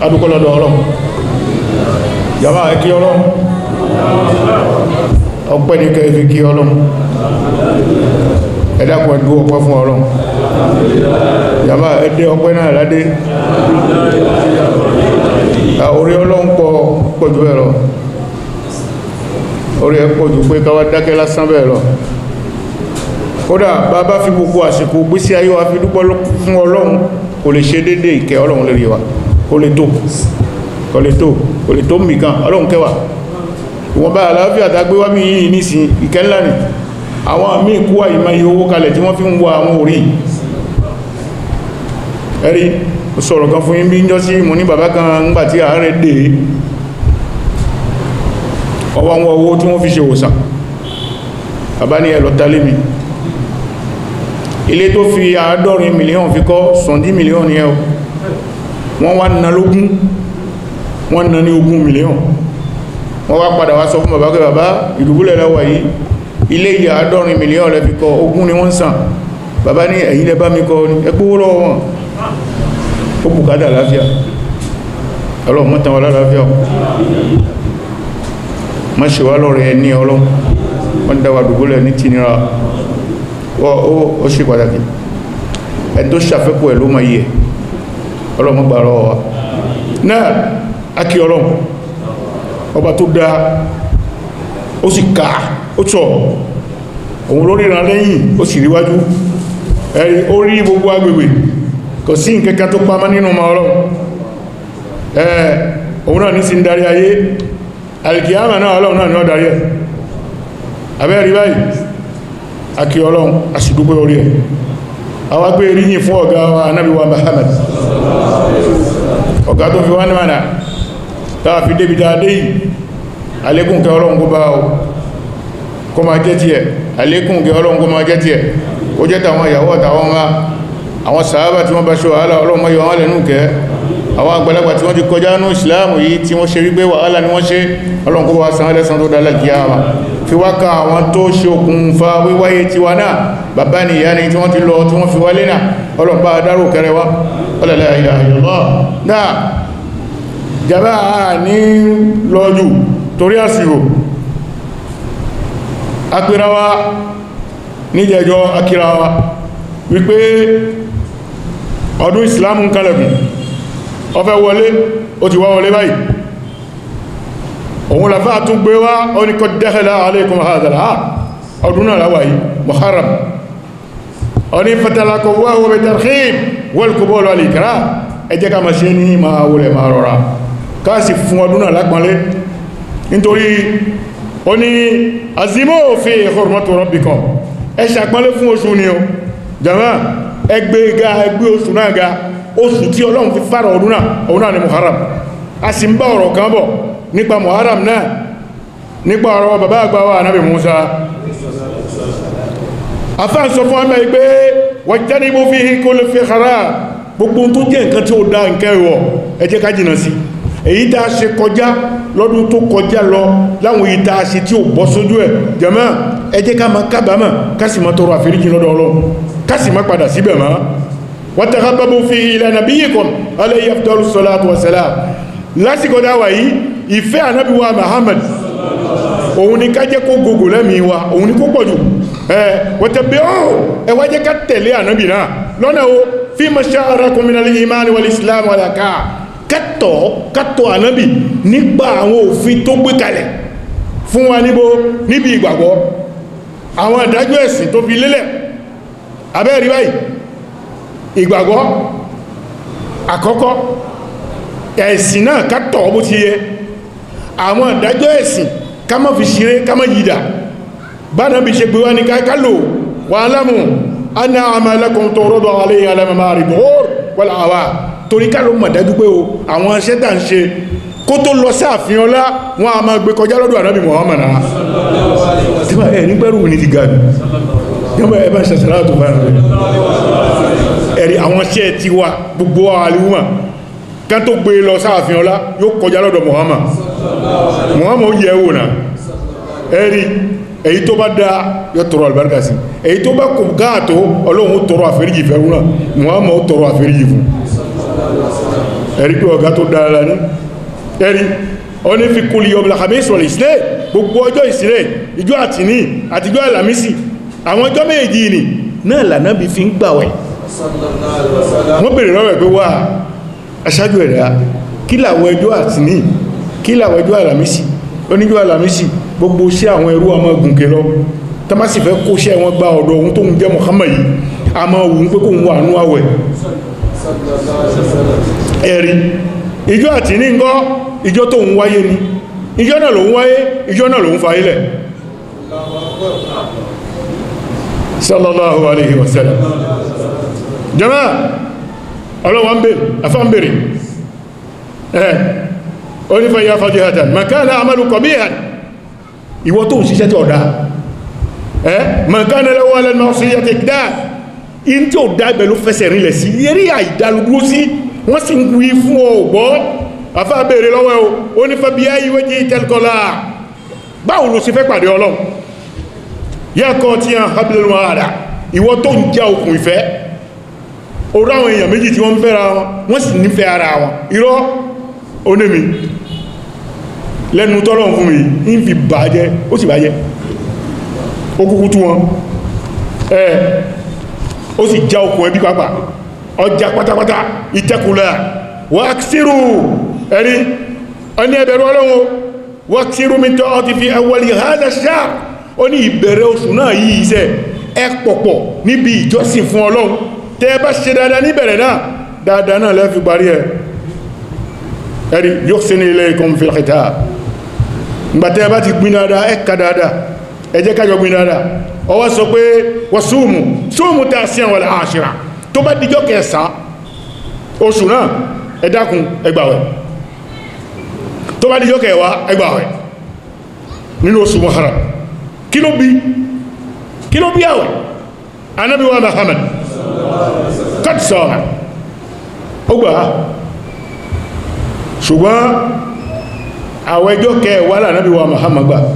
adúkọ́lọ́dọ̀ ọlọ́run jama ẹkí ọlọ́run ọpẹ́ ní kẹfì kí ọlọ́run ẹ̀dàkùn ẹ̀dú ọpẹ́ fún ọlọ́run jama ẹdẹ ọpẹ́ náà ládé orí ọlọ́run pọ̀ pọ̀jù bẹ́ẹ̀ lọ orí ẹ pọ̀jù pé káwà dákẹ́ lásán bẹ́ẹ̀ lọ kódà bàbá fi gbogbo àsìkò gbésí ayé wa fi dúpọ́ fún ọlọ́run kò lè ṣe dédé ìkẹ́ ọlọ́run lérí wa kò lè tó kò lè tó kò lè tó mìkan ọlọ́run kẹwà ìwọ̀n bá àlàáfíà tàgbé wá mi yìí nísìn ìkẹ́ ńlá ni àwọn àmì ìkú àìmọ̀ iye owó kalẹ̀ tí wọ́n fi ń wọ àwọn orí ẹ̀rí sọ̀rọ̀ kan fún yín bí ń jọ sí mo ní bàbá kan ńgbàtí ààrẹ dé ọwọ́ àwọn owó tí wọ́n fi ṣe òsàn bàbá ní ẹlọ tálé mi ilé tó fi àádọ́rin mílíọ̀n fi kọ́ sọ̀ndí mílíọ̀n ní ẹ̀ wọ́n wá ná lógún wọ́n ná ní ogún mílíọ̀n wọ́n wá padà wá sọ fún bàbá pé bàbá ìdúgbúlẹ̀ lẹ́wà yìí ilé ìyà àádọ́rin mílíọ̀n lẹ́ fi kọ́ ogún ni wọ́n sàn bàbá ní ẹ̀yìn lẹ bá mi kọ́ ẹgbówó lọ́wọ́ wọn ó bùkátà láfíà ọlọ́run tán wà láàáfíà má ṣe wá lọ́rẹ̀ ẹni ọlọ́run wọ́n dáwà dùgbólẹ̀ ní tìnira ó ṣe pàtàkì ẹni tó ṣàfẹ́kù ẹ̀ ló ma yẹ ọlọ́run gbà rọ wa náà akí ọlọ́run ọba tó dá ó sì ká ó tọ̀ òun lórí ìran lẹ́yìn ó sì ríwájú ẹ̀rí ó rí gbogbo agbègbè kò sí nkẹ́kẹ́ tó pamọ́ nínú ma ọlọ́run ẹ̀ òun náà ní sí ń darí ayé alìkìyàmà náà ọlọ́run náà ni ó darí ẹ̀ abẹ́ rí báyìí akí ọlọ́run aṣìdúgbé orí ẹ̀ àwọn pé ríyìn fún ọ̀gá wa anábi wa Muhammad ọ̀gá tó fi wá ní mànà táà fi débi dáadé yìí alékún kẹ ọlọ́run kó bá ọ kó máa jẹ́ ti ẹ̀ alékún kẹ ọlọ́run kó máa jẹ́ ti ẹ̀ ó jẹ́ tàwọn ìyàwó àtàwọn ọmọ àwọn sàábà tí wọ́n bá ṣe wàhálà ọlọ́run mọ́ yọ wọ́n lẹ́nu kẹ́ àwọn àgbàlagbà tí wọ́n ti kọjá ní ìsìláàmù yìí tí wọ́n ṣe rí gbé wàhálà ni wọ́n ṣe ọlọ́run kó wá san ẹlẹ́san tó dálẹ̀ kí á wà fi wá ka àwọn tó ṣe okùnfà wíwáyé tiwa náà bàbá ni ìyá ni tí wọ́n ti lọ tí wọ́n fi wálé náà ọlọ́run bá dárò kẹrẹ wá ọlọ́lẹ̀ ayọ̀ náà jàbá ní lọ́jù torí àsìrò apirawa níjẹjọ́ akirawa wípé ọdún ìsìlámù ń kalẹ̀kùn ọfẹ́ wọlé ó ti wá wọlé báyìí òun lafá tún gbé wá ó ní kọ́ dẹ́kẹ̀lá alaykum hadala ọdún náà láwàá yìí muharram ó ní fatalakọ̀ wáwọ́ bẹ tarhib wal-qubul wal-ikram ẹ jẹ́ ká ma ṣe ní ma wọlé ma rọra káàsì fún ọdún náà lápọ̀lé nítorí ó ní azimó fi hurmatu rabbikum ẹ ṣàpọ́nlé fún oṣù ni o jama ẹgbẹ́ ga ẹgbẹ́ oṣù náà ga oṣù tí ọlọ́run fi fara ọdún náà ọdún náà ni muharram a sì ń bá ọ̀rọ̀ kan bọ̀ nípa muharram náà nípa ọ̀rọ̀ bàbá àgbà wa anábì musa afẹ́ sọ fún ọmọ ìgbé wajtanibu fihi kulla fi khara gbogbo tó jẹ́ nǹkan tí ó dá nǹkan ẹ̀wọ̀ ẹ jẹ́ ká jìnà sí èyí tá a ṣe kọjá lọ́dún tó kọjá lọ láwọn èyí tá a ṣe tí ó bọ́ sójú ẹ̀ jàmáà ẹ jẹ́ ká máa kábàámọ̀ ká sì máa tọrọ àforíjì lọ́dọ̀ Ọlọ́run ká sì máa padà síbẹ̀ mọ́ watahabbabu fi ila nabiyyikum alayhi afdalu salatu wa salam lásìkò dáwà yìí ìfẹ́ ànábì wa Muhammad òun ni ká jẹ́ kó gogò lẹ́mìí wa òun ni kó pọ̀jù ẹ̀ wọ́tẹ̀bẹ̀ ọ́ ẹ wá jẹ́ ká tẹ̀lé ànábì náà lọ́nà o fi masha'arakum minal imani wal islam wal aka kẹ́tọ̀ kẹ́tọ̀ ànábì nígbà àwọn òfin tó gbé kalẹ̀ fún wa níbo níbi ìgbàgbọ́ àwọn ìdájọ́ ẹ̀sìn tó fi lélẹ̀ abẹ́rí báyìí ìgbàgbọ́ àkọ́kọ́ ẹ̀sìn náà kẹ́tọ̀ bó ti yẹ àwọn ìdájọ́ ẹ̀sìn ká má fi ṣeré ká má yìdà bánà bí ṣe gbé wá ní kákálò wà lámù aná àmàlẹ́kùn tó rọ́dọ̀ alẹ́ alẹ́mọ̀má rí bọ́ọ̀rọ̀ wọ́la àwà torí ká ló mọ̀ dájú pé o àwọn iṣẹ́ tà ń ṣe kó tó lọ sáàfin ọlá wọn a máa gbé kọjá lọ́dọ̀ ànábì Muhammad náà tí wọ́n ẹ̀ nígbẹ̀rù ní ti gàdù yọ́mọ̀ ẹ bá ń ṣàṣàrà tó bá rẹ̀ ẹ̀rí àwọn iṣẹ́ ti wà gbogbo àlúmà ká tó gbé lọ sáàfin ọlá yóò kọjá lọ́dọ̀ Muhammad Muhammad yẹ wò náà ẹ̀rí èyí tó bá dá yóò tọrọ àlùbáríkà sí èyí tó bá kò gáàtó ọlọ́run tọrọ àforíjì fẹ́rún náà Muhammad tọrọ àforíjì fún ẹ̀rí pé ọ̀gá tó dára ní ẹ̀rí ọ ní fi kúlì yọ bìlàkàmí ìsọ̀rọ̀ ìsìlẹ̀ gbogbo ọjọ́ ìsìlẹ̀ ìjọ àtìní àtijọ́ àlàmísì àwọn ọjọ́ méjì ni náà lànà bí fi ń gbàwẹ̀ wọ́n bèèrè lọ́wọ́ pé wà aṣáájú ẹ̀dá kí làwọn ẹjọ́ àtìní kí làwọn ẹjọ́ àlàmísì oníjọ́ àlàmísì gbogbo iṣẹ́ àwọn ẹrú ọmọ gùnkè lọ tamasi fẹ́ kó iṣẹ́ wọn gba ọ̀dọ̀ ohun tó ń jẹ́ Muhammad yìí a máa wù ú pé kó ń wà nú àwẹ̀ ẹ̀rí ìjọ àtìní ńkọ́ ìjọ tó ń wáyé ni ìjọ náà ló ń wáyé ìjọ náà ló ń fa ilẹ̀ sallallahu alaihi wasallam jama ọlọ́wọ́ ń bèèrè afá ń bèèrè ẹ̀ onífẹ́ ya fàjíhàtàn makana amalu kọ̀bíhàn ìwọ tó ń ṣiṣẹ́ tí ọ̀dá ẹ́ makana lọ́wọ́ alẹ́nà sí yẹ́ ti dá in tí ó dá ìbẹ̀lú fẹsẹ̀ rinlẹ̀ sí yẹ́rí àìdálúgbó sí wọ́n sì ń wí fún ọgbọ́ afá bèèrè lọ́wọ́ o onífẹ́ bí ayé wẹ́jì tẹ́lkọ́lá báwo ló sì fẹ́ pàdé ọlọ́run yẹ́kọ́ tí a hablil wàhálà ìwọ tó ń já okùn ìfẹ́ orú àwọn èèyàn méjì tí wọ́n fẹ́ra wọn wọ́n sì nífẹ́ ara wọn irọ́ onémi lẹ́nu tọ́lọ̀ fún mi ń fi bàjẹ́ ó sì bàjẹ́ ó kúkú tú wọn ẹ̀ ó sì já okùn ẹbí pápá ọjà pátápátá ìtẹ́kùlẹ̀ wáksírù ẹ̀rí ọní ẹbẹ̀rù ọlọ́wọ́ wáksírù mi tọ́ ti fi awọlì hádà sáà ó ní ìbẹ̀rẹ̀ oṣù náà yìí iṣẹ́ ẹ pọ̀pọ̀ níbi ìjọsìn fún ọlọ́run tẹ́ bá ṣe dáadáa níbẹ̀rẹ̀ náà dáadáa náà lẹ́fi parí ẹ̀ ẹ̀rí yóò sí ní ilé ikọ̀ fìlàkìtà ìgbà tẹ́ bá ti gbin dáadáa ẹ ka dáadáa ẹ jẹ́ kájọ gbin dáadáa ọwọ́ sọ pé wọ́n súnmù súnmù tá a sí àwọn àṣírà tó bá dijọ́ kẹsàn oṣù náà ẹ dákun ẹ gbààwẹ̀ tó bá dijọ́ kẹwàá ẹ gbààwẹ̀ nínú oṣù Muharram kí ló bí kí ló bí àwẹ̀ anábí wa Muhammad kat sọ́ọ̀hà ó gbà á ṣùgbọ́n àwẹ̀ ẹjọ́ kẹwàá lànábí wa Muhammad gbà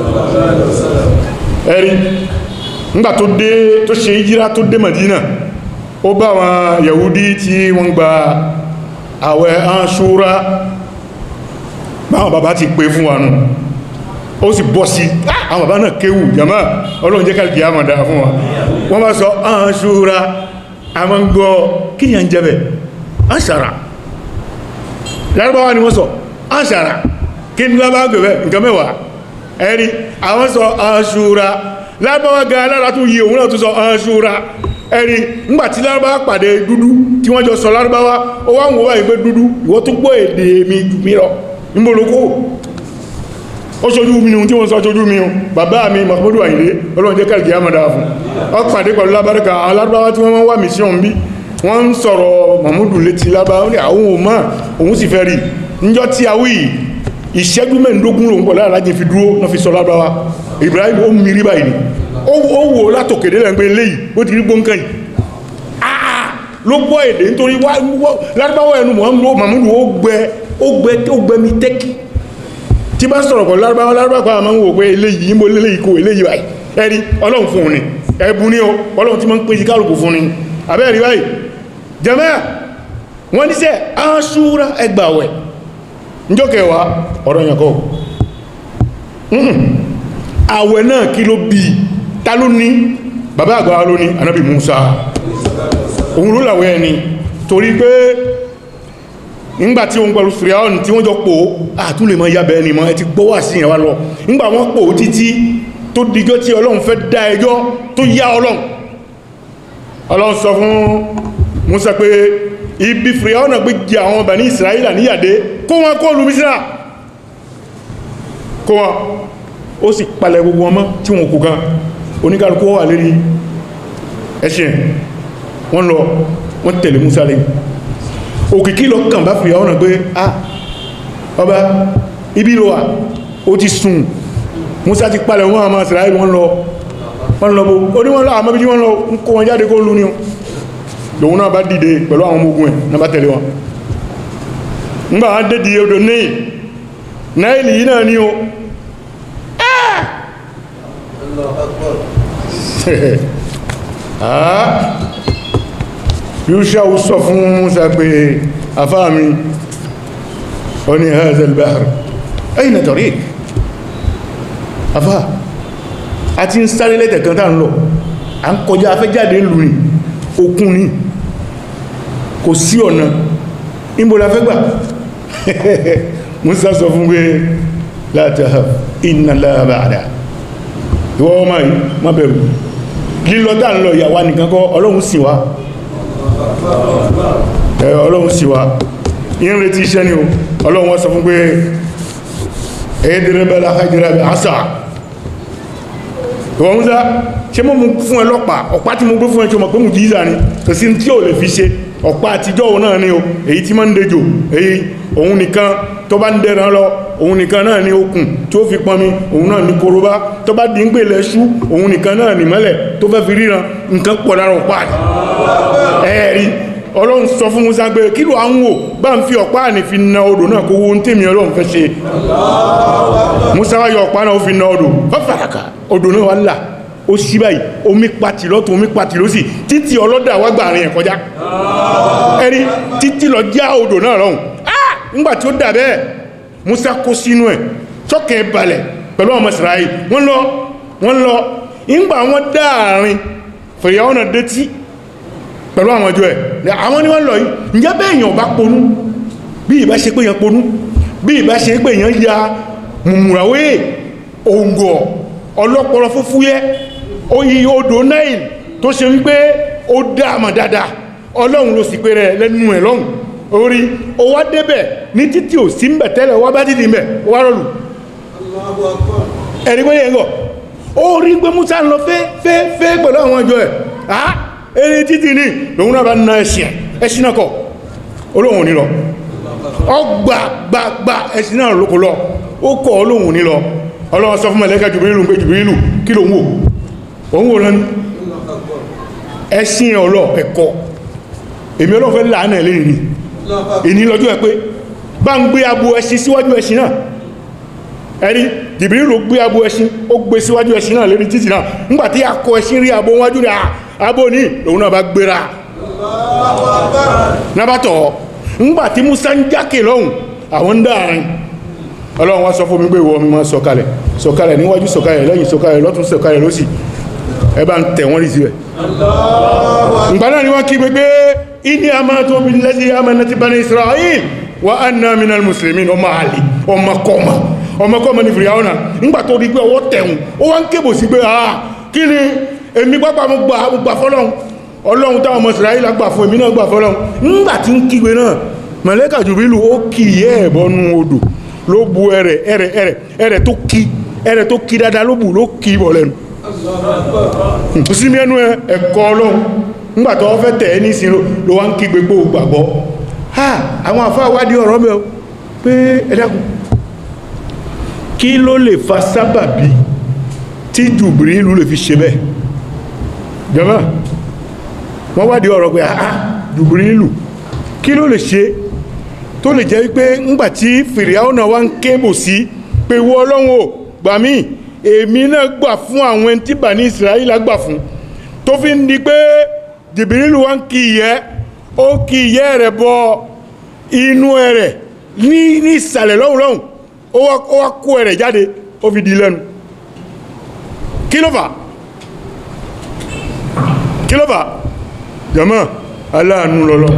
ẹ̀rí nígbà tó dé tó ṣe ìjírá tó dé Madina ó bá wọn Yahudi tí wọ́n gba àwẹ̀ Àṣúrà báwọn bàbá ti pè fún wa nù ó sì bọ́ sí àwọn bàbá náà kéwù jàmá ọlọ́run jẹ́ kàlùkì àmà dáa fún wa wọ́n bá sọ Àṣúrà àmọ́ ń gbọ́ kí ni à ń jẹ́bẹ̀ àṣàrà lárúbáwá ni wọ́n sọ àṣàrà kí ni lábá gbẹ̀bẹ̀ nǹkan mẹ́wàá ẹ̀rí àwọn sọ Àṣúrà lárúbáwá ga alára tún yí òun náà tún sọ Àṣúrà ẹ̀rí ńgbàtí lárúbáwá pàdé dúdú tí wọ́n jọ sọ lárúbáwá ó wá ń wọ́n wáyé pé dúdú ìwọ tó gbọ́ èdè mi jù mí lọ níbolokó ó ṣojú mi ní tí wọ́n sọ ṣojú mi bàbá mi Mahmudu Àyìndé ọlọ́run jẹ́ kàrìkì àmàdà fún ọ pàdé pẹ̀lú lábáríkà àwọn lárúbáwá tí wọ́n wá mission bí wọ́n ń sọ̀rọ̀ Mahmudu létí lábáwá ní àwọn òmà òun sì fẹ́ rí níjọ́ tí a wí ìṣẹ́jú mẹ́ndógún lòun pọ̀ lára lájẹ́ fi dúró náà fi sọ lárúbáwá Ibrahim ó mìírí báyìí ni ó wò látòkèdè lẹ́gbẹ́ eléyìí ó ti rí gbóǹkà yìí ló gbọ́ èdè nítorí lárúbáwá ẹnu Mahmudu ó gbẹ ó gbẹ mi tẹ́kì tí bá sọ̀rọ̀ pẹ̀lú lárúbáwá lárúbáwá àmọ́ ń wò pé eléyìí mo léléyìí kò eléyìí báyìí ẹ̀rí ọlọ́run fún un ni ẹ̀bùn ní o ọlọ́run tí ma ń pèsè kálùkù fún ni abẹ́rí báyìí jẹ́mẹ́ wọ́n ní sẹ́ Àṣúrà ẹgbàwẹ̀ níjọ́kẹwàá ọ̀rọ̀ yẹn kọ́ àwẹ̀ náà kí ló bí ta ló ní bàbá àgbà ló ní anábì Musa òun ló làwẹ̀ ẹni torí pé nígbàtí òun pẹ̀lú fìríàwọ̀n tí wọ́n jọ pò àtún lè mọ́ yábẹ̀ ẹni mọ́ ẹ ti gbọ́wà sí ẹ̀wà lọ nígbà wọ́n pò títí tó dijọ́ tí ọlọ́run fẹ́ dá ẹjọ́ tó yá ọlọ́run ọlọ́run sọ fún Musa pé ibi fìríàwọ̀n gbé jẹ àwọn Bani Israẹla níyàdé kó wọn kó lu Mísírà kó wọn ó sì palẹ̀ gbogbo ọmọ tí wọn kò gan oníkàlùkù wà lérí ẹṣin wọ́n lọ wọ́n tẹ̀lé Musa lẹ́yìn òkìkí lọ kàn bá fìyà ọ̀nà pé ah ọba ibi lọ wà ó ti sùn Musa ti palẹ̀ wọn àmà Israel wọn lọ wọn lọ bó ó ní wọn lọ àmọ́ bí wọn lọ ń kó wọn jáde kó lú ní o lòun náà bá dìde pẹ̀lú àwọn ọmọ ogun ẹ̀ náà bá tẹ̀lé wọn ńgbà wọn dédì odò ní náìlì yìí náà ní o yúṣà ó sọ fún Musa pé afáàmì ó ní hazel bahar ayna tariq afá a ti ń sáré lẹ́tẹ̀ kan tàà ń lọ a ń kọjá afẹ́jáde lù ní okun ní kò sí ọ̀nà ìbòlá fẹ́ gbà musa sọ fún pé la tahaf inna Allaha ma'ana ìwọ́ ọmọ yìí má bẹ̀rù lílọ tàà ń lọ ìyàwó nìkan kọ́ ọlọ́run sì wá ẹ ọlọ́run sì wá yín retí iṣẹ́ ni o ọlọ́run wọ́n sọ fún pé ẹ̀ẹ́dẹ̀rẹ́bẹ̀lá hajjẹ́rẹ́bẹ̀ àṣà ìwọ̀n Musa ṣe mọ́ mú fún ẹ lọ́pàá ọ̀pá tí mo gbé fún ẹ tí o mọ̀ pé mú jíza ni kò sí tí ò lè fi ṣe ọ̀pá àtijọ́ òun náà ni o èyí tí máa ń dejò èyí òun nìkan tó bá ń dẹran lọ òun nìkan náà ni okùn tí ó fi pọnmi òun náà ni korobá tó bá di ń gbè lẹ́ṣú òun nìkan náà ni mọ́lẹ̀ tó fẹ́ fi ríran nǹkan pọ̀ lára ọ̀pá ẹ̀ẹ́rí ọlọ́run sọ fún Musa pé kí ló à ń wò bá ń fi ọ̀pá àní fi na odò náà kó wo ń tèmi ọlọ́run fẹ́ ṣe Musa wá yọ ọ̀pá náà ó fi na odò fáfàràkà odò náà wá là ó sí báyìí omi pati lọ́tún omi pati lọ́sì títí ọlọ́dà wá gbà rìn ẹ̀ kọjá ẹni títí lọ já odò náà lọ́hùn ah ńgbà tí ó dà bẹ́ẹ̀ Musa kó sínú ẹ̀ tọ́kẹ̀ balẹ̀ pẹ̀lú ọmọ Ísírẹ́lì wọ́n lọ wọ́n lọ ńgbà wọn dáàrin fèrèyàwó náà dé tí pẹ̀lú àwọn ọjọ́ ẹ̀ àwọn ni wọ́n lọ yìí ǹjẹ́ bẹ́ẹ̀ èèyàn bá ponú bí ìbá ṣe pé èèyàn ponú bí ìbá ṣe pé èèyàn ya mùmùràwé òǹgọ̀ ọlọ́pọlọ fúfúyẹ́ oyi odò Nile tó ṣe wípé ó dáàmà dáadáa ọlọ́run ló sì pé rẹ̀ lẹ́nu ẹ̀ lọ́hùn orí ó wá débẹ̀ ní títí ò sí mbẹ̀ tẹ́lẹ̀ wá bá títí mbẹ̀ ó wá rọlù ẹ̀rí pé yẹn gọ̀ ó rí pé Musa ń lọ fẹ́ fẹ́ fẹ́ pẹ̀lú àwọn ọjọ́ ẹ̀ ah eré títí ní lòun náà bá ná ẹ̀sìn ẹ̀sìn náà kọ̀ olóhun ní lọ ọgbà gbàgbà ẹ̀sìn náà lókò lọ ó kọ̀ olóhun ní lọ ọlọ́wọ́ sọ fún mẹ́lẹ́kà jùbírílù pé jùbírílù kí ló ń wò òun wò rán ní ẹ̀sìn ọlọ́ ẹ̀kọ́ èmi ọlọ́wọ́ fẹ́ láàánà ẹ̀ lẹ́yìn ni ìní lọ́jọ́ ẹ̀ pé bá ń gbé abo ẹ̀sìn síwájú ẹ̀sìn náà ẹ̀rí jùbírílù gbé abo ẹ̀sìn ó gbé síwájú ẹ̀sìn náà lérí títì náà nígbàtí akọ ẹ̀sìn rí abo wájú rẹ̀ abo ní lòun náà bá gbéra nábàtọ̀ ńgbàtí Musa ń jákè lọ́hùn àwọn ń dáàrin ọlọ́run wá sọ fún mi pé ìwọ mi máa sọ̀kalẹ̀ sọ̀kalẹ̀ níwájú sọ̀kalẹ̀ lẹ́yìn sọ̀kalẹ̀ lọ́tún sọ̀kalẹ̀ lọ́sì ẹ bá ń tẹ̀ wọ́n rí síbẹ̀ ìgbà náà ni wọ́n kí gbé inni amantu billazi amanat bani Isra'il wa anna minal muslimin ọmọ àlè ọmọ kọmọ ọmọ kọmọ ní fìyàwó nígbà tó rí pé ọwọ́ tẹ̀hún ó wá ń kébò sí pé ah kí ni èmi pápá mo gbà fọ́lọ́hun ọlọ́run táwọn ọmọ Isra'il gbà fún èmi náà gbà fọ́lọ́hun nígbà tí ń kígbe náà màlẹ́kà Jùbílù ó kì í ẹ̀ bọ́nú odò ló bu ẹrẹ̀ ẹrẹ̀ ẹrẹ̀ ẹrẹ̀ tó kí ẹrẹ̀ tó kí dáadáa ló bù ló kí bọ̀ lẹ́nu sími ẹnu ẹ̀kọ́ ọlọ́run nígbàtọ́ fẹ́ tẹ̀ ẹ́ ní ìsin ló wá ń kí gbogbo gbàgbọ́ ha àwọn àfáà wádìí ọ̀rọ̀ mẹ́ pé ẹ dákun kí ló lè fa sábàbí tí Jùbírílù lè fi ṣe bẹ́ẹ̀ jọmọ́ wọ́n wádìí ọ̀rọ̀ pé ah Jùbírílù kí ló lè ṣe tó lè jẹ́ wípé ńgbàtí fìrìáwó náà wá ń kébò sí pé wọ́ ọlọ́run ò gbà mí èmi náà gbà fún àwọn ẹni tí bà ní Ísírẹ́lì gbà fún tó fi ń di pé Jìbìrìlù wá ń kí ìyẹ́ ó kí ìyẹ́ rẹ̀ bọ inú ẹrẹ̀ ní ní ìsàlẹ̀ lọ́hùn lọ́hùn ó wá kó ẹrẹ̀ jáde ó fi di lẹ́nu kí ló fà kí ló fà jàmá aláàánú lọ́lọ́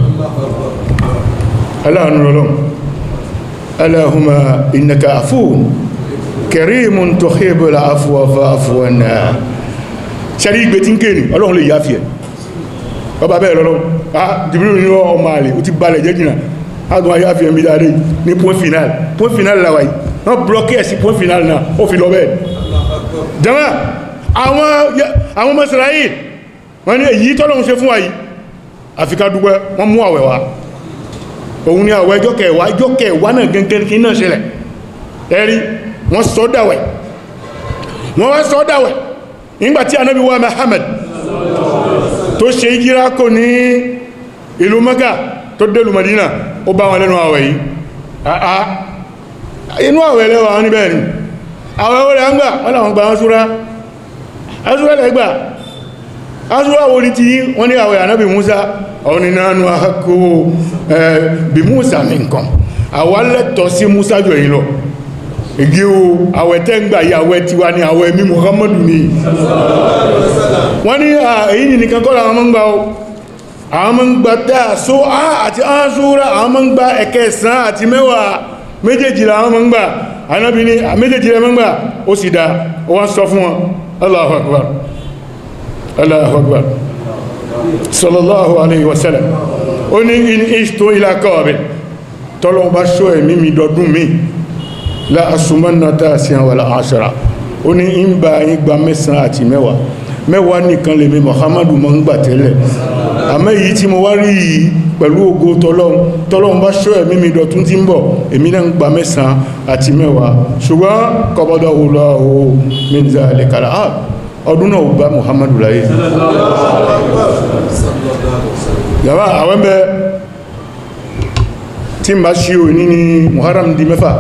aláàánú lọ́lọ́ aláhùnmá ìnàkà àfún kẹrìmùn tó hébùlà àfúwàfà àfúwànà ṣẹ́rí ìgbé tí ń kéèrè ọlọ́run lè yáfi ẹ̀ ọba bẹ́ẹ̀ lọ́lọ́run ah Jibril ní ọmọ àlè ó ti balẹ̀ jẹ́ jìnà adùn ayáfi ẹ̀mí dáadé ní point final point final làwà yìí wọ́n blọ́kì ẹ̀ sí point final náà ó fi lọ bẹ́ẹ̀ jẹ́mọ́ àwọn ọmọ Ísírẹ́lì wọ́n ní èyí tọ́lọ́run ṣe fún wa yìí àfikà dúpẹ́ wọ́n mú àwẹ̀ wá òun ni àwẹ̀ ẹjọ́ kẹwàá ẹjọ́ kẹwàá náà gẹ́gẹ́ kí náà ṣẹlẹ̀ ẹ̀rí wọ́n sọ dáwẹ̀ wọ́n wá sọ dáwẹ̀ nígbàtí anábi wa Muhammad tó ṣe ìjírá kò ní ìlú Mẹ́kà tó délù Madina ó bá wọn lẹ́nu àwẹ̀ yìí àà inú àwẹ̀ lẹ́wà wọn níbẹ̀ ni àwẹ̀ ó rẹ̀ ń gbà wọ́n làwọn gbà wọn súra asúra lẹ́ gbà aṣúra wo ni ti yí wọ́n ní àwẹ̀ ànábì Musa àwọn ni nánú àkó bí Musa mi nǹkan àwa lẹ́tọ̀ sí Musa jọ yìí lọ igi o àwẹ̀ tẹ́ ń gbà yí àwẹ̀ tiwa ni àwẹ̀ mi Muhammadu ni wọ́n ní èyí ni nìkan kọ́ làwọn máa ń gbà o àwọn máa ń gbà tá so á àti aṣúra àwọn máa ń gbà ẹ̀kẹsàn àti mẹ́wàá méjèèjì làwọn máa ń gbà ànábì ní méjèèjì rẹ̀ máa ń gbà ó sì dá ó wá sọ fún wọn Allahu Akbar Allahu Akbar sallallahu alayhi wa sallam ó ní in ishtu ila qabil tọ́lọ́ bá ṣọ́ ẹ̀mí mi dọdún mi la asumanna tasi'an wala ashara ó ní ń bá yín gba mẹ́sàn àti mẹ́wàá mẹ́wàá nìkan lèmi Muhammadu ma ń gbà tẹ́lẹ̀ àmọ́ èyí tí mo wá rí yìí pẹ̀lú ògo tọ́lọ́run tọ́lọ́run bá ṣọ́ ẹ̀mí mi dọ̀tún tí ń bọ̀ èmi náà ń gba mẹ́sàn àti mẹ́wàá ṣùgbọ́n kọ́bọ́dọ̀ wùlọ́ o min zalika ah ọdún náà bá Muhammadu láyé yàrá àwọn bẹ tí n bá ṣí o ní ní Muharram di mẹ́fà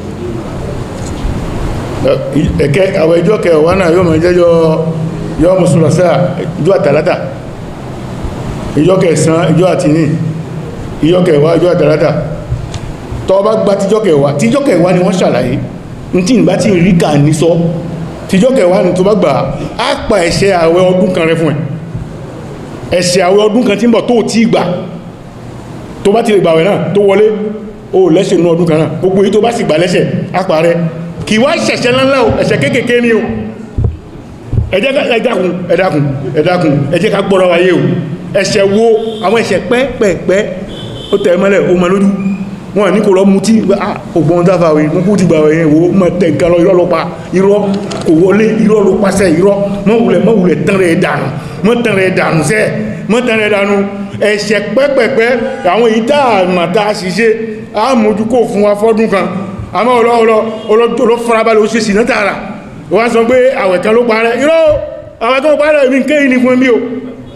ẹ̀kẹ́ àwọn ìjọ kẹwàá náà yóò mọ̀ jẹ́jọ́ yọ́ mùsùlùmí ìjọ àtàlátà ìjọ kẹsàn ìjọ àtìní ìjọ kẹwàá ìjọ àtàlátà tọ́ bá gba tíjọ kẹwàá tíjọ kẹwàá ni wọ́n ṣàlàyé ní tí ìgbà tí rí kà ní sọ tíjọ kẹwàá ni tó bá gbà á pa ẹ̀ṣẹ̀ àwẹ̀ ọdún kan rẹ fún ẹ̀ ẹ̀ṣẹ̀ àwẹ̀ ọdún kan tí ń bọ̀ tó tí gbà tó bá ti lè gbàwẹ̀ náà tó wọlé ó lẹ́ṣẹ̀ nú ọdún kan náà gbogbo èyí tó bá sì gbà lẹ́ṣẹ̀ á pa rẹ kì wá ṣẹ̀ṣẹ̀ ńláńlá o ẹ̀ṣẹ̀ kéékèèké ni o ẹ jẹ́ ẹ dákun ẹ dákun ẹ dákun ẹ jẹ́ ká gbọ́rọ̀ wáyé o ẹ̀ṣẹ̀ wo àwọn ẹ̀ṣẹ̀ pẹ́pẹ́pẹ́ ó tẹ̀ mọ́lẹ̀ ó mọ lójú wọn ní kò lọ mú tí ògbọ́n dáfà wí mú kú ti gbà wẹ̀yẹn wo mọ́ tẹ̀ nǹkan lọ irọ́ ló pa irọ́ kò wọlé irọ́ ló pàṣẹ irọ́ mọ́ wulẹ̀ mọ́ wulẹ̀ tán rẹ̀ dànù mọ́ tán rẹ̀ dànù sẹ́ mọ́ tán rẹ̀ dànù ẹ̀ṣẹ̀ pẹ́pẹ́pẹ́ àwọn èyí tá a mà tá a ṣiṣẹ́ a mójú kò fún wa fọ́dún kan àmọ́ ọlọ́ọ̀lọ́ ọlọ́ farabalẹ̀ ó ṣe sì náà tààrà wọ́n sọ pé àwẹ̀ kan ló parẹ́ irọ́ àwẹ̀ kan ló parẹ́ mi ń kéyìn ní fún mi o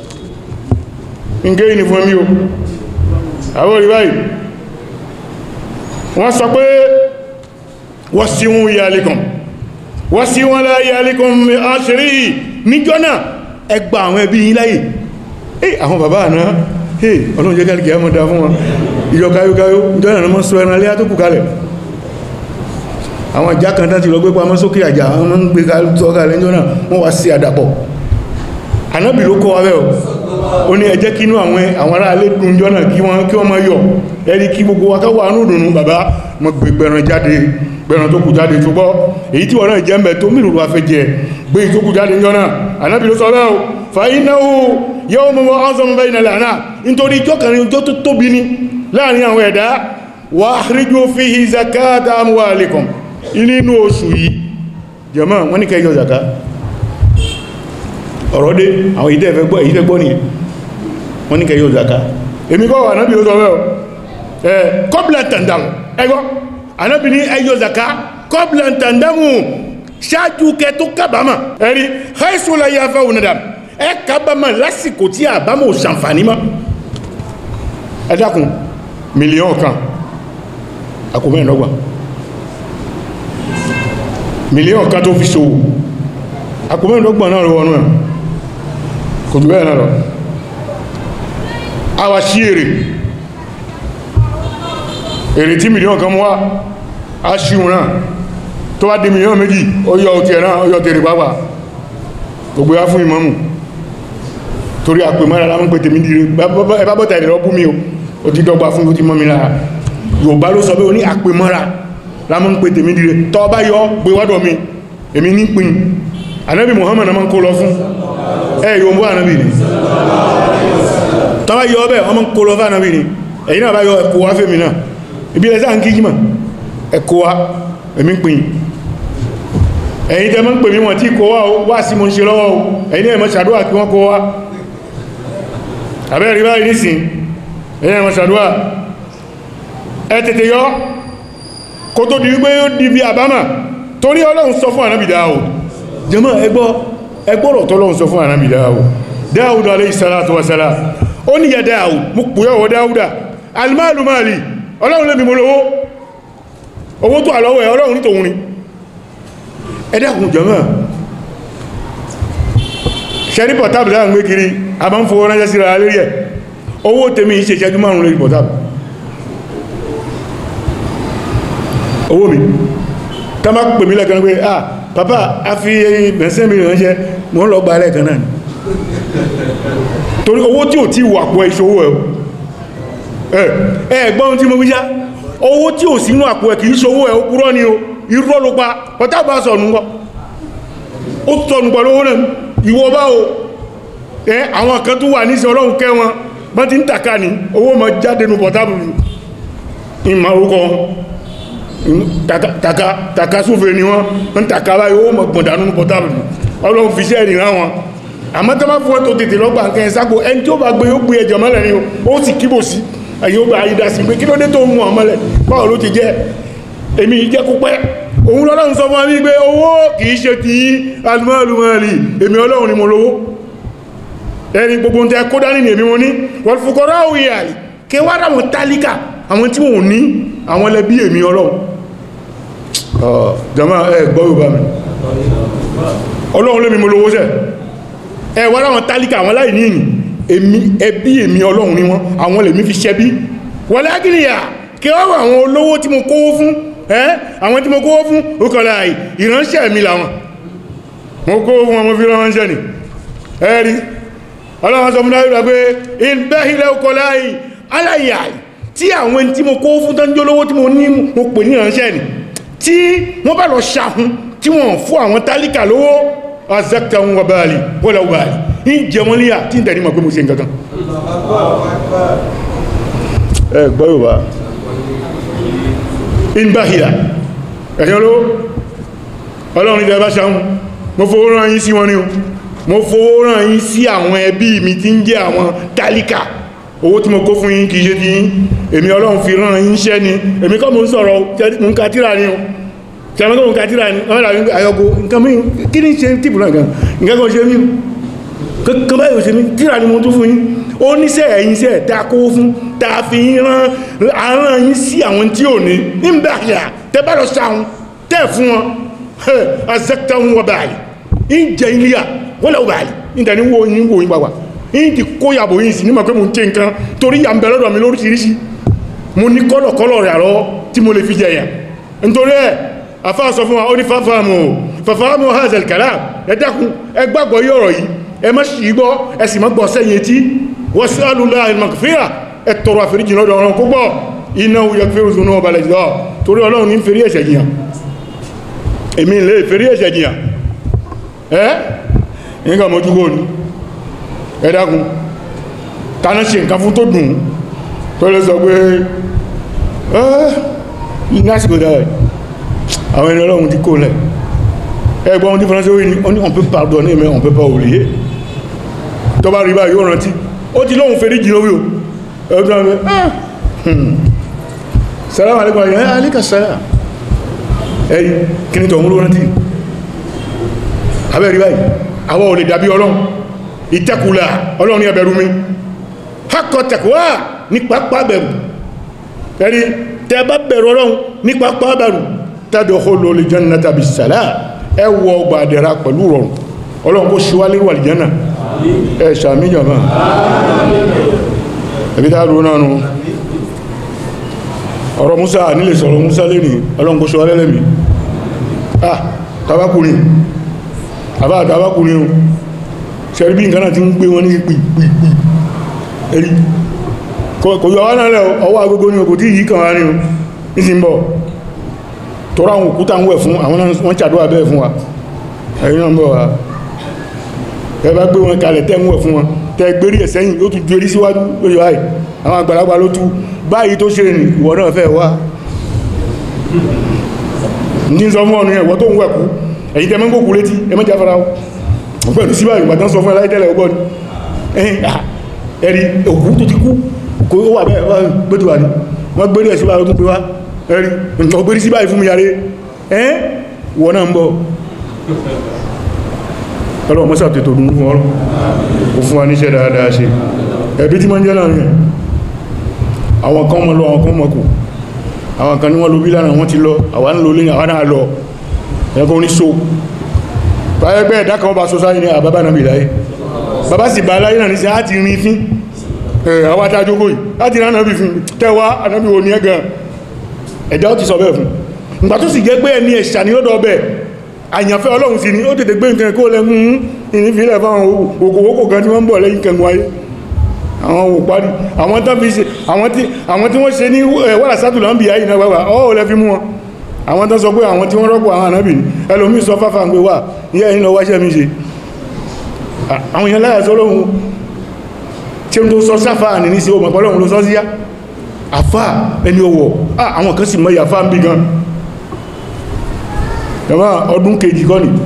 ń kéyìn ní fún mi o àwọn orí báyìí wọ́n sọ pé wọ́n sí wọn yàlẹ́kùn wọ́n sí wọn láyàlẹ́kùn àṣírí níjọ́ náà ẹgbà àwọn ẹbí yín láyè eh àwọn bàbá àná eh ọlọ́run jẹ́ kálìkì àmọ́ dá fún wọn ìjọ káyókáyó ìjọ náà mọ́ sọ ẹran alẹ́ tó kù kalẹ̀ àwọn ìjà kan tán ti lọ gbé pamọ́ sókè àjà àwọn ọmọ ń gbé tọ́ka lẹ́jọ́ náà wọ́n wá sí àdàpọ̀ ànábì ló kọ́ wábẹ́ ó ní ẹ jẹ́ kínú àwọn àwọn ará alẹ́ dùn jọ náà kí wọ́n kí wọ́n máa yọ̀ ẹni kí gbogbo wa káwọ́ àánú dùnú bàbá mọ́ gbé gbẹ̀ràn jáde gbẹ̀ràn tó kù jáde tó gbọ́ èyí tí wọ́n náà jẹ́ mbẹ̀ tó mìíràn wá fẹ́ jẹ gbé tó kù jáde jọ náà ànábì ló sọ bẹ́ẹ̀ o fàyínáwó yóò mú wọn ọ́sọ́mọ́ bẹ́ẹ̀ nílẹ̀ àná nítorí ìjọ kan ní ọjọ́ tó tóbi ní láàrin àwọn ẹ̀dá wà áhríjú fihi zakata amwalikum inú oṣù yìí jàmáà wọ́n ní kẹjọ zaka ọ̀rọ̀ dé àwọn ìdẹ́ ẹ̀fẹ́ gbọ́ ìdẹ́ gbọ́ ní wọ́n ní kẹjọ zaka èmi kọ́ wà náà bí ó sọ rẹ̀ ẹ̀ kọ́bílẹ̀ tàndámù ẹgbọ́ anábì ní ẹjọ zaka kọ́bílẹ̀ tàndámù ṣáájú kẹ tó kábàámà ẹ̀rí haisula ya fẹ́ onadam ẹ kábàámà lásìkò tí àbámà ò ṣàǹfààní mọ́ ẹ dákun mílíọ̀n kan àkómẹ́ẹ̀dọ́gbọ̀n mílíọ̀n kan tó fi ṣòwò àkùnmẹ́rìndọ́gbọ̀n náà wọnú ẹ̀ kò jù bẹ́ẹ̀ náà lọ àwa sí èrè èrè tí mílíọ̀n kan mú wá a ṣíun náà tó wá di mílíọ̀n méjì ó yọ òtí ẹ̀ náà ó yọ tèrè pàápàá gbogbo ya fún ìmọ̀mù torí àpè mọ́ra lámọ́ pé tèmi dire ẹbá bọ́ta ẹ̀rẹ̀ ọbú mi o ó ti dọ́gba fún ó ti mọ́ mi lára Yorùbá ló sọ pé ó ní àpè mọ́ra lámọ́ ń pè tèmi dire tọ́ bá yọ gbé wádọ̀ mi èmi ní pin ànábì Muhammad ma ń kó lọ fún ẹ yóò mú ànábì ni tọ́ bá yọ ọbẹ̀ ọmọ ń kó lọ fún ànábì ni ẹ̀yìn náà bá yọ ẹ̀kọ́ wá fèmì náà ibi ẹ̀sá ń kíkí mà ẹ̀kọ́ wá èmi pin ẹ̀yìn tẹ́ mọ́ ń pè mí wọ́n tí kó wá wá sí mo ń ṣe lọ́wọ́ ẹ̀yìn náà mọ́ ṣàdúrà kí wọ́n kó wá àbẹ́ rí báyìí nísìn ẹ̀yìn náà mọ́ ṣàdúrà ẹ tètè yọ kó tó di wípé ó di bí àbámà torí ọlọ́run sọ fún ànábì Dáúdù jẹmọ́ ẹgbọ́ ẹgbọ́rọ̀ tọ́lọ́run sọ fún ànábì Dáúdù Dáúdù alayhi salatu wa salam ó ní ya Dáúdù mú pùyọ́wọ́ Dáúdà almalu mali ọlọ́run lẹ́mi mo lówó owó tó àlọ́wọ́ ẹ̀ ọlọ́run ní tòun ni ẹ̀dàkùn jẹmọ́ ṣẹ́rí pọ̀tábù láàrín gbé kiri a bá ń fowó ránṣẹ́ síra lérí ẹ̀ owó tèmi ṣe ìṣẹ́jú márùn lórí pọ̀tábù owó mi ká má pè mí lẹ́kan pé ah papa a fi bẹ̀nsẹ́ mi ránṣẹ́ mọ́ ń lọ gba lẹ́kan náà ni torí owó tí ò tí wà pọ̀ ìṣòwò ẹ̀ ẹ̀ gbọ́n tí mo wí já owó tí ò sínú àpò ẹ̀ kìí ṣòwò ẹ̀ ó kúrọ́ ni o irọ́ ló pa pọ̀tábù bá sọ̀nù ńkọ́ ó sọ̀nù pẹ̀lú owó náà ìwọ bá o ẹ àwọn kan tó wà ní ìṣẹ́ ọlọ́run kẹ́ wọn bá ti ń tàkà ní owó ma jáde nù pọ̀tábù ìmọ̀ orúkọ tàkà súnfẹ́ ni wọ́n ń tàkà báyìí owó ma gbọ̀dánù nù pọ̀tábù ọlọ́run fi ṣẹ́ ìrìnà wọn àmọ́ tó máa fún ẹ tó tètè lọ́gbà nǹkan ẹ̀ sáko ẹni tí ó bá gbé yóò gbé ẹjọ́ mọ́lẹ̀ ni ó sì kíbò sí ẹ̀yìn ó bá ayé dá sí pé kí ló dé tó mú ọ mọ́lẹ̀ báwo ló ti jẹ́ èmi jẹ́ kó pẹ́ òun lọ́lọ́run sọ fún mi pé owó kìí ṣe ti alùmọ́lùmọ́lì èmi ọlọ́run ni mo lówó ẹni gbogbo ń tẹ́ kó dání ní èmi mo ní wọ́n fukọ́rọ́ òye àlì kí wá dáwọn tálíkà àwọn tí wọ́n ní àwọn lẹ́bí èmi ọlọ́run jama ẹ gbọ́ yóò bá mi ọlọ́run lẹ́mi mo lówó sẹ́ ẹ wá dáwọn tálíkà àwọn láì ní ìní èmi ẹbí èmi ọlọ́run ni wọ́n àwọn lèmi fi ṣẹbí wọ́n lágìnìyà kí wá wà àwọn olówó tí mo kówó fún ẹ́ àwọn tí mo kówó fún òkànlá ìránṣẹ́ mi làwọn mo kówó fún ọmọ fi ránṣẹ́ ni ẹ́rí ọlọ́wọ́n sọ fún dáríra pé ìbẹ́hìlẹ̀ òkànlá aláyà tí àwọn tí mo kówó fún tán jólówó tí mo ní mo pè ní ìránṣẹ́ ni tí wọ́n bá lọ ṣàhún tí wọ́n fún àwọn tálíkà lówó azẹ́kta wọn báàlì wọ́lá báàlì ń jẹ wọ́n líyà tí ń tẹ̀lé mọ̀ pé mo ṣe nǹkan kan ẹ gbọ́ Yorùbá ìbáhìlá ẹ̀yọ́ ló ọlọ́run ìdẹ̀ bá ṣàún mo fowó rán yín sí wọn ní o mo fowó rán yín sí àwọn ẹbí mi tí ń jẹ́ àwọn tálíkà owó tí mo kó fún yín kìí ṣe ti yín èmi ọlọ́run fi rán yín ṣẹ́ ni èmi kọ́ mo ń sọ̀rọ̀ mo ń ka tíra ni o tẹ̀mọ́ kọ́ mo ń ka tíra ni wọ́n dàbí ayọ́go nǹkan mi kí ni ṣe tìbù náà gan nǹkan kan ṣe mí kankan báyìí ò ṣe mí tíra ni mo tún fún yín ó níṣẹ́ ẹ̀yìn iṣẹ́ tá a kówó fún tá a fi rán aràn yín sí àwọn tí ò ní nígbà yà tẹ́ bá lọ sáwọn tẹ́ fún wọn azẹ́kítàwọn wọ báyìí ń jẹ ilé à wọ́n lọ báyìí ń tẹ̀ ní wo yín wo yín pàpà ń ti kó yàbò yín sí nígbà pé mo ń tẹ nǹkan torí yà ń bẹ lọ́dọ̀ mi lóríṣiríṣi mo ní kọ́lọ̀kọ́lọ̀ rẹ̀ àlọ́ tí mo lè fi jẹ yàn nítorí ẹ̀ àfa sọ fún wa ó ní fàfàmù fàfàmù hazel kalam ẹ dákun ẹ gbàgbọ́ yí ọ̀rọ̀ yìí ẹ má ṣì gbọ́ ẹ sì má gbọ́ sẹ́yìn etí wọ́n sí alùlá ìmọ̀kàfíà ẹ tọrọ àforíjì lọ́dọ̀ ọ̀rọ̀ kó gbọ́ iná yẹ fẹ́rù sunu ọba lẹ́jọ́ torí ọlọ́run ní ń ferí ẹ̀ṣẹ̀ jìyàn èmi lè ferí ẹ̀ṣẹ̀ jìyàn ẹ́ nígbà mọ́jú kó ní ẹ dákun tánà ṣe nǹkan fún tó dùn tó lè sọ pé ẹ́ ní àsìkò dáa àwọn ẹni ọlọ́run ti kó lẹ̀ ẹgbọ́n ohun tí fọ́nà sí orí ní on peut pardonner mais on peut pas oublier tó bá rí báyìí yóò rántí ó ti lóhun fèrí jì lórí o ẹgbẹ́ ọmọ salamu alaikum ayé alika sara ẹ̀yí kí ní tọ̀hún ló rántí abẹ́ rí báyìí àwọn ò lè dàbí ọlọ́run ìtẹ́kùlà ọlọ́run ní ẹbẹ̀rú mi hakọ̀ tẹ̀kùwà ní pápá bẹ̀rù ẹ̀rí tẹ́ bá bẹ̀rù ọlọ́run ní pápá bẹ̀rù tadkhulu al-jannata bis-salam ẹ wọ ọgbà àdẹ̀ra pẹ̀lú rọrùn ọlọ́run kó ṣíwálé wà lìjánà ẹ ṣàmìyàn máa ẹbí tá lóò náà nù ọ̀rọ̀ Musa nílé sọ̀rọ̀ Musa lẹ́ni ọlọ́run kó ṣíwálé lẹ́mí ah tabakùnrin àbá tabakùnrin o ṣẹ́rí bí nǹkan náà ti ń gbé wọn ní pìpìpì ẹ̀rí kò yọ wá náà lẹ́ ọwọ́ agogo ní okò tí yìí kàn wá ní o ní ti ń bọ̀ tọ́rọ àwọn òkúta ń wẹ̀ fún àwọn wọ́n ṣàdúwà bẹ́ẹ̀ fún wa ẹ̀yìn náà bọ̀ wá ẹ bá gbé wọn kalẹ̀ tẹ́ ń wẹ̀ fún wọn tẹ́ gbérí ẹ̀ sẹ́yìn ó tún ju erí síwájú lórí wáyìí àwọn àgbàlagbà ló tú báyìí tó ṣe ní ìwọ náà fẹ́ wá ní sọ fún ọ̀nà ẹ̀wọ́ tó ń wẹ̀kú ẹ̀yìn tẹ́ mẹ́gbòkú létí ẹ mẹ́jà fara wọn pẹ̀lú sí báyìí wàtán sọ fún ẹláì tẹ́lẹ̀ ọgbọ́n ẹ̀rí òkú tó ti kú kò wà bẹ́ẹ̀ gbẹ́tù wà ní wọ́n gbérí ẹ̀ sí báyìí ó tún pé wá ẹ̀rí nǹkan gbérí sí báyìí fún mi yàrí ẹ́ wọ́n náà ń bọ̀ ọlọ́wọ́ mọ́sá tètò dùn fún ọlọ́ ó fún wa níṣẹ́ dáadáa ṣe ẹ̀bí tí ma ń jẹ́ láàrin ẹ̀ àwọn kan mọ́ lọ àwọn kan mọ́ kù àwọn kan ní wọ́n ló bí lánàá wọ́n ti lọ àwọn ń lò lé àwọn náà lọ ẹ̀kọ́ ní so báyẹ̀ bẹ́ẹ̀ dákan ọba sọ sáyé ní àbábá náà bìláyé bàbá sì bá aláyé náà ní sí àti rin fín àwọn adájókò yìí láti rán ànábì fún tẹ́wà ànábì wo ní ẹgàn ẹ̀dá ó ti sọ bẹ́ẹ̀ fún ìgbà tó sì jẹ́ pé ẹni ẹ̀ṣà ni ó dọ̀ bẹ́ẹ̀ àyànfẹ́ ọlọ́run sí ni ó tètè gbé nǹkan kó lẹ́mú ìnífilẹ̀ fáwọn òkòwòkò kan tí wọ́n ń bọ̀ lẹ́yìn kẹngùn ayé àwọn òparí àwọn tán fi ṣe àwọn tí wọ́n ṣe ní wàrà sátùlọ́ ń bì ayé náà wà ọ́ lẹ́ fi mú wọn àwọn tán sọ pé àwọn tí wọ́n rọ́pò àwọn ànábì ní ẹlòmí sọ fáfà ń gbé wà ní ẹ̀yìn lọ wáṣẹ́ mi ṣe àwọn èèyàn láyà sọ lóhun tí ó tó sọ sáfà ní ní sí o mọ̀pọ̀ lóhun ló sọ síyá àfà ẹni ọwọ̀ àwọn kan sì mọ́ ìyàfà ń bí gan yàmá ọdún kejì kọ́ ni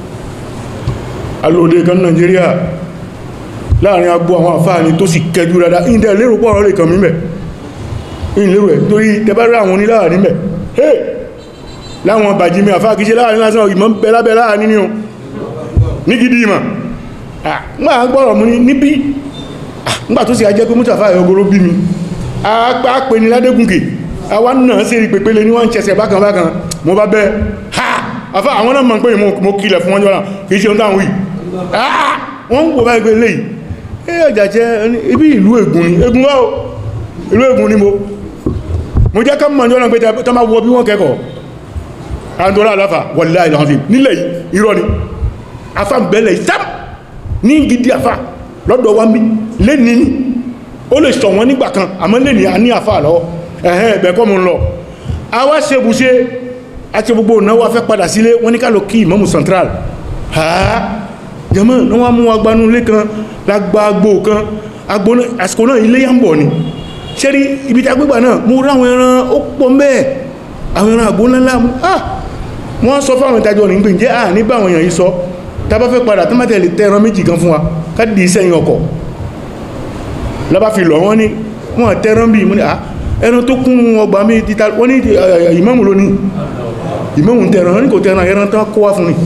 alóde kan Nàìjíríà láàrin agbó àwọn àfáà ni tó sì kẹjú rádá ìdẹ̀ lérò pọ̀ ọ̀rọ̀ lè kàn mímẹ̀ ìlérò ẹ̀ torí tẹbárí àwọn oníláà nímẹ̀ hey láwọn bàjí mi àfáà kìí ṣe láàrin lásán ìmọ̀ bẹ́lábẹ́ láàrin ní o ní gidi ìmọ̀ àgbà gbọ́rọ̀ mú ní níbí nígbà tó sì ajẹ́ pé mútàfà ẹ̀yọgoro bí mi a pè ní ládégúnkè àwa náà sí rí pèpele ní wọ́n ń ṣẹ̀ṣẹ̀ bákan bákan mo bá bẹ́ ha àfá àwọn náà mọ̀ pé mo kílẹ̀ fún wọn jọ́nà kìí ṣe ohun táwọn wì wọ́n ń wò bá ẹgbẹ́ léyìí ẹ ọjà jẹ́ ibi ìlú ègún ni ègún wá o ìlú ègún ni mo mo jẹ́ ká mọ̀ jọ́nà pé tọ́ máa wọ bí wọ́n kẹ́kọ̀ọ́ àndọ́lá aláfà wọ̀lá ìlànà nílẹ̀ irọ́ ni afá ń bẹ̀lẹ̀ ìsám ní gidi afá lọ́dọ̀ wa mi lé ní ní ó lè sọ wọn nígbà kan àmọ́ lè ní a ní afá lọ́wọ́ ẹ̀hẹ́n ẹ̀bẹ̀ kọ́ mú lọ a wá ṣe bùṣe àti gbogbo ìnáwó afẹ́ padà sílé wọ́n ní ká lọ kí ìmọ̀mù central ha jẹ́mọ́ ní wọ́n mú agbánú ilé kan lágbà agbó kan àsìkò náà ilé yà ń bọ̀ ni ṣe rí ibi tí agbégbà náà mú ráwọn ẹran ó pọ̀ mẹ́ẹ̀ àwọn ẹran àgbó ńlá ah wọ́n sọ fáwọn ìtajọ ní gbìyànjẹ́ à ní báwọn èèyàn yìí sọ tàbá fẹ́ padà tó mẹ́tẹ̀lẹ̀ tẹ́ ẹran méjì kan fún wa káàdì sẹ́yìn ọkọ̀ lábá fi lọ wọ́n ní wọ́n tẹ́ran bí mú ní à ẹran tó kún ọgbà mi títà wọ́n ní ìmáàmù lónìí ìmáàmù tẹ́ran wọ́n ní kò tẹ́ran ẹran tó kó wá fún ni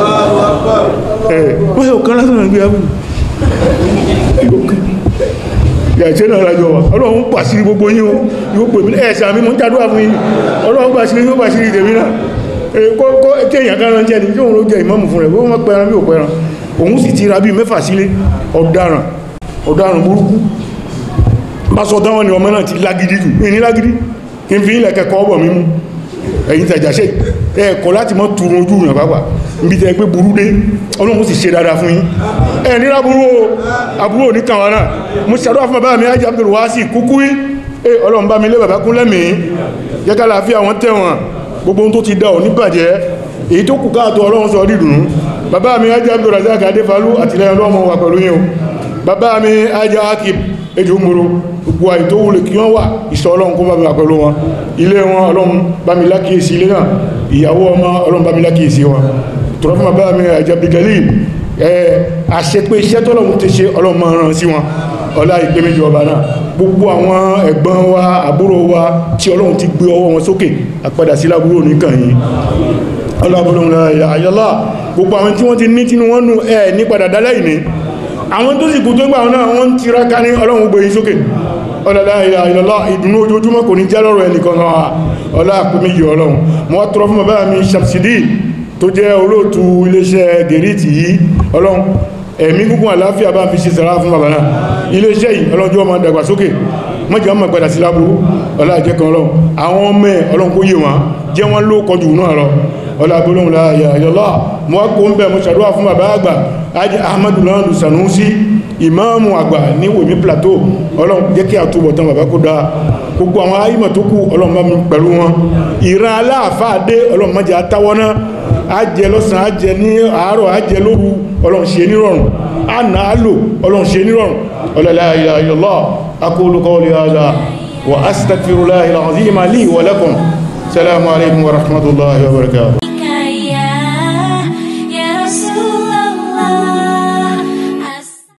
wọ́n yóò kán lásán gbé abúlé yàtí náà lájọ wa ọlọ́run pàṣírí gbogbo yín o yóò pè mí ẹ̀ẹ̀sà mi mọ́ ń jádúwà fún yín ọlọ́run pàṣírí yóò pàṣírí tèmi náà kó kéèyàn kan ránjẹ́ ni yóò ló jẹ ìmáàmù fún rẹ̀ wọ́n mọ́ pẹran bí ò pẹran òun sì ti ra bí mẹ́fà sílé ọ̀daràn ọ̀daràn burúkú bá sọ dáwọn ni ọmọ náà ti lágídí jù ní lágídí kí n fi ilẹ̀ kẹ́kọ̀ọ́ ọbọ̀ mímú ẹ̀yìn tàjàṣẹ́ ẹ̀ẹ̀kọ́ láti mọ́ turun ojú ìrìn àpapà níbi tẹ́ gbé burú dé ọlọ́run sì ṣe dáadáa fún yín ẹ̀ ní lábúrú àbúrò ní kàwọn náà mo ṣàdúrà fún bàbá mi ajá Abdul Wasi kúkú ẹ ọlọ́run bá mi lé bàbá kún lẹ́mìí jẹ́ká láàfíà wọn tẹ̀wọ̀n gbogbo ohun tó ti dá ò ní bàjẹ́ èyí tó kù káàtó ọlọ́run sọ dídùn bàbá mi ajá Abdul Razak Adéfalú àtìlẹ́yìn ọlọ́run wà pẹ̀lú yín o bàbá mi ajá Akib ejò moro gbogbo àyè tó wulẹ̀ kí wọ́n wà ìṣọ́ ọlọ́run kó bá mi wà pẹ̀lú wọn ilé wọn ọlọ́run bá mi lákìísí ilé náà ìyàwó ọmọ ọlọ́run bá mi lákìísí wọn tọ́rọ fún bàbá mi àjẹ́bìgẹ́lì àṣepé iṣẹ́ tọ́lọ́run ti ṣe ọlọ́run máa ràn sí wọn ọlá ìgbé méjì ọba náà gbogbo àwọn ẹ̀gbọ́n wa àbúrò wa tí ọlọ́run ti gbé ọwọ́ wọn sókè àpadà sí lábúrò nìkan yìí ọlọ́bùrún àyọ́lá gbogbo àwọn tí wọ́n ti ní tínú wọn nù ẹ̀ ní padà dálẹ́ ìní àwọn tó sì kú tó gbà náà wọ́n ti ráká ní ọlọ́run gbé yín sókè ọlọ́lá ìlọ́lá ìdùnnú ojoojúmọ́ kò ní jẹ́ lọ́rọ̀ ẹnìkan náà ọlá àpé méjì ọlọ́run mo wá tọrọ fún bàbá mi Ṣàmsídì tó jẹ́ olóòtú iléeṣẹ́ gẹ̀rìtì yìí ọlọ́run ẹ̀mí gúngún àláfíà bá fi ṣe sàrá fún bàbá náà iléeṣẹ́ yìí ọlọ́jọ́ ọmọ dàgbàsókè mọ́jọ́ ọmọ padà sí láburú ọlá ìjẹ́ kan ọlọ́run àwọn ọmọ ẹ̀ ọlọ́run kó yé wọn jẹ́ wọn ló kọjú náà lọ ọlá agbólóhùn láàyà ìyọlá mọ́ kó ń bẹ̀ mọ́ ṣàdúrà fún bàbá àgbà ajé ahmadu lọ́nà sanusi ìmáàmù àgbà ní wèmí plateau ọlọ́run jẹ́ kí àtúbọ̀tán bàbá kó dáa gbogbo àwọn ayímọ̀ tó kù ọlọ́run bá mi pẹ̀lú wọn ìran aláàfáàdé ọlọ́run má jẹ́ atáwọ́ náà ajẹ́ lọ́sàn ajẹ́ ní àárọ̀ ajẹ́ lóru ọlọ́run ṣe nírọ̀rùn àná àlò ọlọ́run ṣe nírọ̀rùn ọlọ́lá ilaha illallah aqulu qawli hadha wa astaghfirullahi al-azim li wa lakum salamu alaykum wa rahmatullahi wa barakatuh